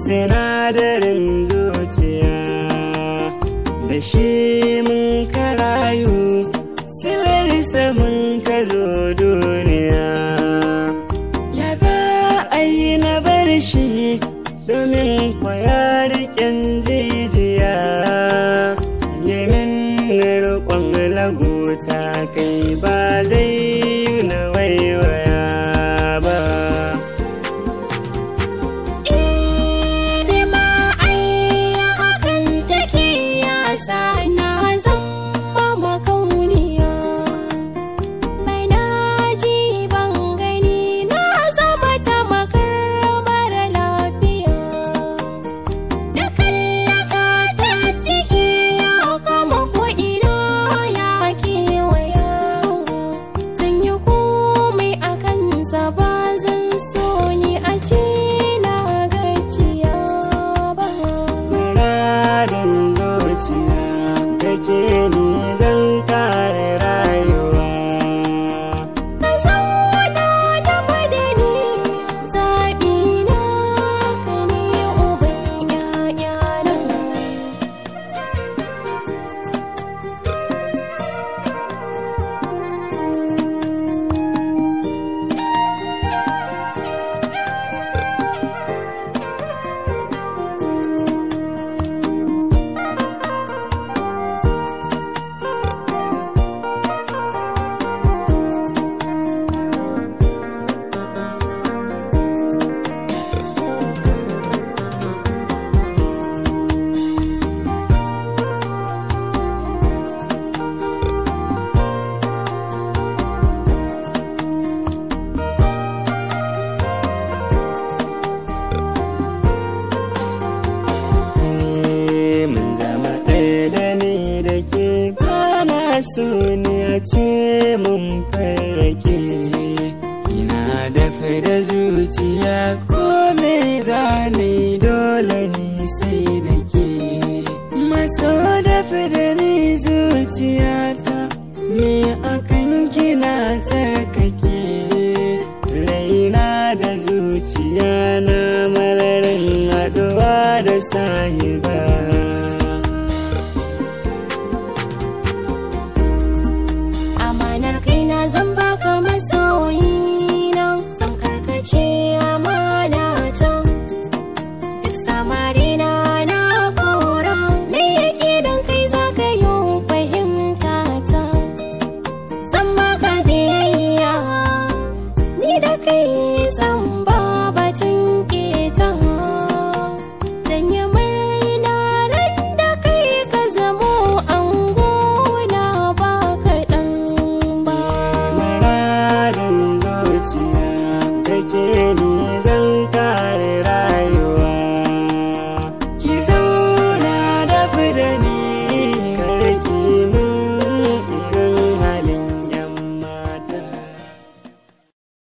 sinadarin zuciya da shi mun karayu silarsa mun ka zo duniya ya za a yi na bar shi domin kwaya riƙen jijiya yamin riƙon laguta kai ba zai yi na waiwaya ba Ni ma ai hakan take yasa na zama makauniya. Mai na ji ban gani na zama ta makar mara lafiya. Da kallaka ta ciki ya kama ko'ina ya kewaya. Zan yi komai a kansa ba zan so ni a ce na gajiya ba. Muradin zuciya da ke ni zan kare rayuwa. Ka zauna da madani zaɓi na ka ne uban ‘ya'yana. Eh, Mun zama ɗaya da ni da ke bana so ne a ce mun farrake. Kina dafa da zuciya ko me zane dole ni sai da ke. Maso dafa da ni zuciyata me akan kina tsarkake. Raina da zuciya na mararin haɗuwa da sahiba. Amanar kaina zan baka masoyina zan karkace amana ta duk samarina na kora me yake dan kai zaka yi fahimta ta zan baka biyayya ni da kai